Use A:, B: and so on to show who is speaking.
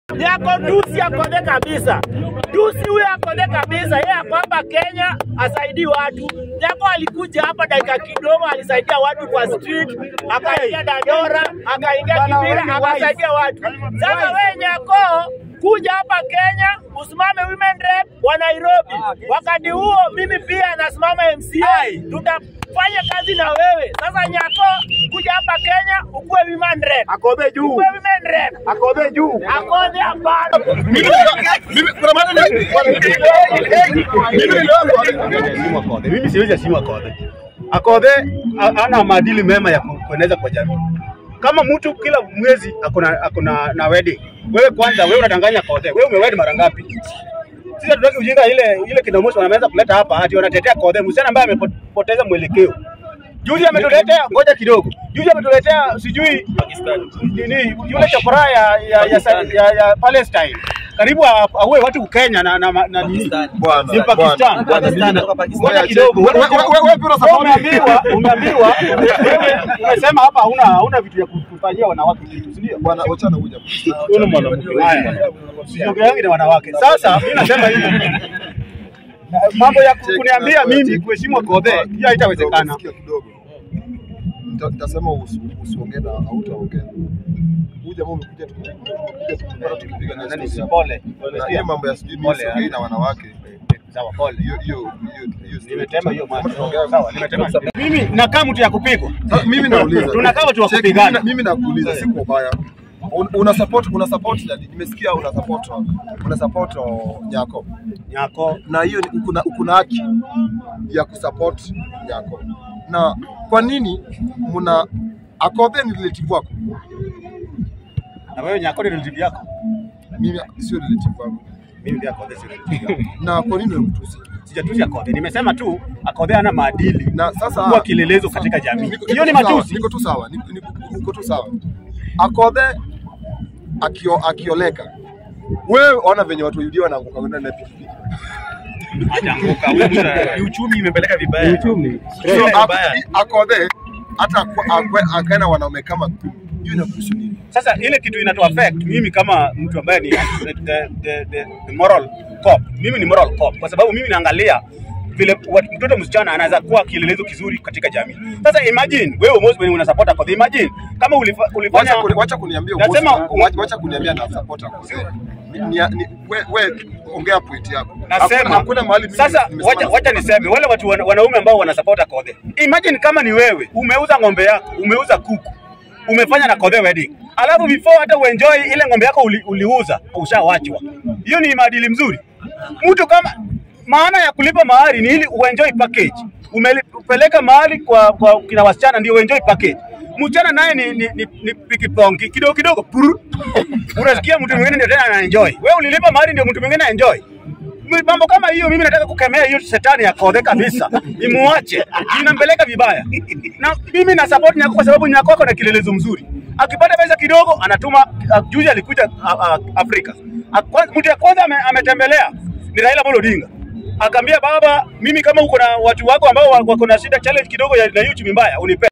A: Nyako Dusi akode kabisa. Dusi huyo akode kabisa. Yeye ako hapa Kenya asaidii watu. Nyako alikuja hapa dakika kidogo, alisaidia watu kwa street, akaingia Dandora, akaingia Kibira, akasaidia watu. Sasa wewe Nyako kuja hapa Kenya usimame women rep wa Nairobi. Wakati huo mimi pia nasimama MCA, tutafanya kazi na wewe. Sasa Nyako, kuja hapa Kenya ukuwe women rep,
B: Akobe juu.
A: ukuwe women rep,
B: Akobe juu.
A: akode hapana.
B: Mimi kuna maana ni mimi niliona Akobe. Mimi siwezi heshimu Akobe. Akobe ha- hana maadili mema ya ku- kueneza kwa jamii. Kama mtu kila mwezi akona akona na wedding. Wewe kwanza wewe unadanganya Akobe. Wewe umewedi mara ngapi? Sisi hatutaki ujinga ile ile kinamoshi wanaweza kuleta hapa ati wanatetea Akobe, msichana ambaye amepoteza mwelekeo. Juzi ametuletea, ngoja kidogo. Juzi ametuletea sijui nini yule chokora ya ya, ya, ya, ya Palestine karibu a- aue watu Kenya na na, na, na nini
C: Bwana,
B: ni Pakistan.
C: bwana, bwana,
B: Pakistan.
C: mimi-
B: Ngoja
C: Wewe-
B: kidogo.
C: wewe- wewe- wewe- wewe pia unasupport-
B: Umeambiwa, umeambiwa wewe umesema hapa hauna hauna vitu ya kufanyia wanawake kitu, si ndio?
C: Bwana, wachana huja.
B: Huyu ni mwanamke. Haya. Siongeangi na wanawake. Sasa mimi nasema hivi. Mambo ya ku- kuniambia mimi kuheshimu Akobe, hiyo haitawezekana.
C: Sikia kidogo. Nita- Nitasema usi- usiongee na hautaongea. Huyu jamaa umekuja tu- umekuja tu kupata tukipiga naye
B: Nani
C: story
B: pole.
C: hapa. Na hiyo mambo ya sijui mimi
B: Pole,
C: siongei
B: ah.
C: na wanawake.
B: Sawa, pole.
C: Hiyo hiyo hiyo hiyo story
B: Nimetema hiyo
C: kama
B: macho.
C: tunaongea-
B: Sawa, nimetema. Mimi nakaa mtu ya kupigwa.
C: Sasa mimi nauliza.
B: Tunakaa watu wa
C: Check,
B: kupigana.
C: mimi na- Mimi nakuuliza si kwa ubaya. Un- Una support una support nani? Nimesikia una support una support oh, Nyako.
B: Nyako.
C: na hiyo ni- kuna kuna haki ya kusupport Nyako. Na kwa nini mna Akobe ni relative wako?
B: Na wewe Nyako ni relative yako.
C: Mimi sio relative wangu.
B: Mimi pia Akobe si relative yako.
C: Na kwa nini unamtusi?
B: Sijatusi Akobe. Nimesema tu Akobe hana maadili.
C: Na sasa
B: kuwa kielelezo katika jamii.
C: Niko-
B: Hiyo ni
C: niko tu sawa,
B: matusi.
C: Niko tu sawa, niko- niko niko tu sawa. Akobe akio, akioleka wewe ona venye watu wa UDA wanaanguka kwenda na pikipiki.
B: Hajaanguka. Ni uchumi imepeleka vibaya. Uchumi.
C: So, Ak- Akobe hata akwe- akwe- akae na wanaume kama kumi, hiyo inakuhusu nini?
B: Sasa ile kitu inato affect mimi kama mtu ambaye ni the, the, the, the, the moral cop. Mimi ni moral cop kwa sababu mimi naangalia vile wat- mtoto msichana anaweza kuwa kielelezo kizuri katika jamii. Sasa imagine wewe Moses when una support Akobe, imagine kama ulifa, ulifanya
C: Wacha kuni- wacha kuniambia
B: Nasema-
C: uongozi, wacha- wacha kuniambia na support Akobe. Ni- ni- ni- we, we ongea point yako.
B: nasema
C: Hakuna- hakuna mahali mimi
B: sasa,
C: nimesema
B: wacha,
C: na
B: wacha
C: support.
B: niseme wale watu wana- wanaume ambao wanasupport Akobe, imagine kama ni wewe umeuza ng'ombe yako, umeuza kuku, umefanya na Kobe wedding, alafu before hata uenjoy ile ng'ombe yako uli, uliuza ushawachwa. Hiyo ni maadili mzuri. Mtu kama maana ya kulipa mahari ni ili uenjoy package. Umepeleka mahali kwa, kwa kina wasichana ndio uenjoy package. Mchana naye ni, ni, ni, ni pikipongi kidogo kidogo puru. Unasikia mtu mwingine ndio tena anaenjoy. Wewe ulilipa mahari ndio mtu mwingine anaenjoy. Mi- mambo kama hiyo mimi nataka kukemea hiyo shetani ya Kodhe kabisa, imuache, inampeleka vibaya. Na mimi na support Nyako kwa sababu Nyako ako na kilelezo mzuri, akipata pesa kidogo anatuma. Uh, juzi alikuja uh, uh, Afrika, Akwa- mtu ya kwanza ame, ametembelea ni Raila Amolo Odinga, akaambia baba, mimi kama uko na watu wako ambao wako na shida challenge kidogo ya na hiyo uchumi mbaya unipe